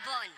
Bond.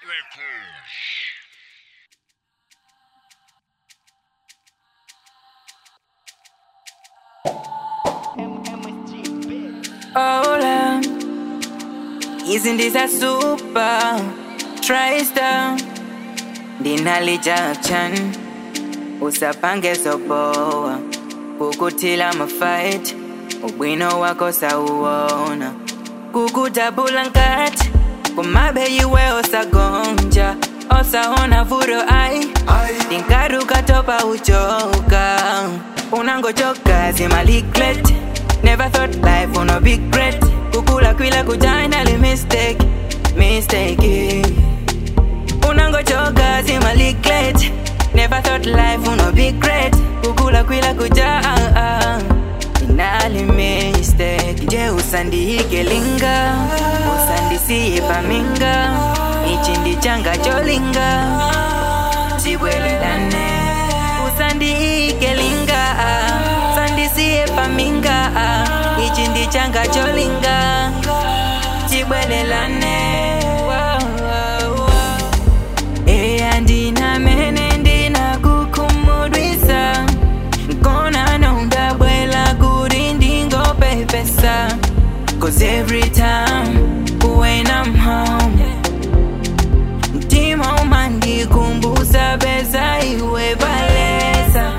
Hola, hizi ndiza super Tristar ndinali Jackson usapange zoboa kukutila mafight ubwino wako sauona kukutabula nkati kumabe yiwe osagonja osaona vuro ai ndinkaruka topa uchoka unangochoka zimaliklet never thought life on a big regret kukula kwila kujainali mistake mistake unangochoka zimaliklet never thought life on a big regret kukula kwila kuja inali mistake je usandihike linga usandisiye paminga ichi ndi changa cholinga chibwelelane usandihike linga sandisiye paminga ichi ndi changa cholinga chibwelelane wow, wow, wow. eya ndinamene ndinakukhumudwisa nkona nondabwela kuti ndingopepesa cause every time when I'm home mtima umandikumbusa beza iwe balesa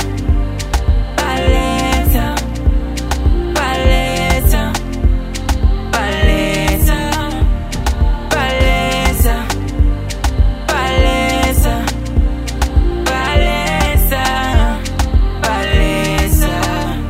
balesa balesa balesa balesa balesa balesa balesa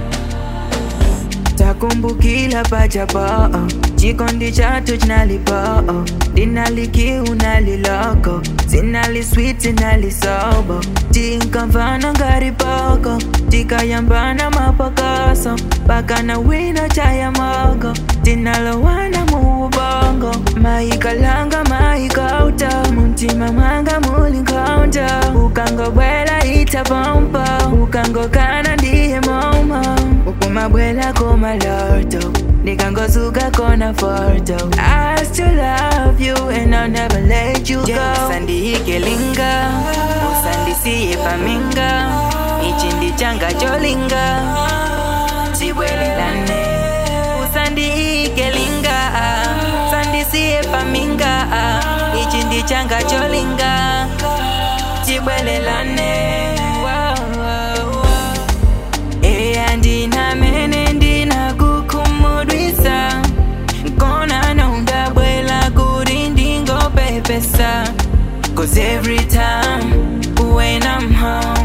takumbukila pachapa chikondi chatu chinalipa dinalikiu naliloko zinali sweet zinali sobo tinkamvana ngari poko tikayambana mapokoso pakana wina chaya moko tinalowana muubongo maikalanga maikauta muntima mwanga mulinkaunta ukangobwela itapompa ukangokana ndiye momo ukumabwela kumaloto nikangozuka kona foto I still love you and I'll never let you go usandihike linga usandisiye paminga ichi ndi changa cholinga chibwelelane usandihike linga sandisiye paminga ichi ndi changa cholinga chibwelelane wow, wow, wow. eya ndinamene ndinakukhumudwisa nkona nondabwela kuti ndingopepesa cause every time when I'm home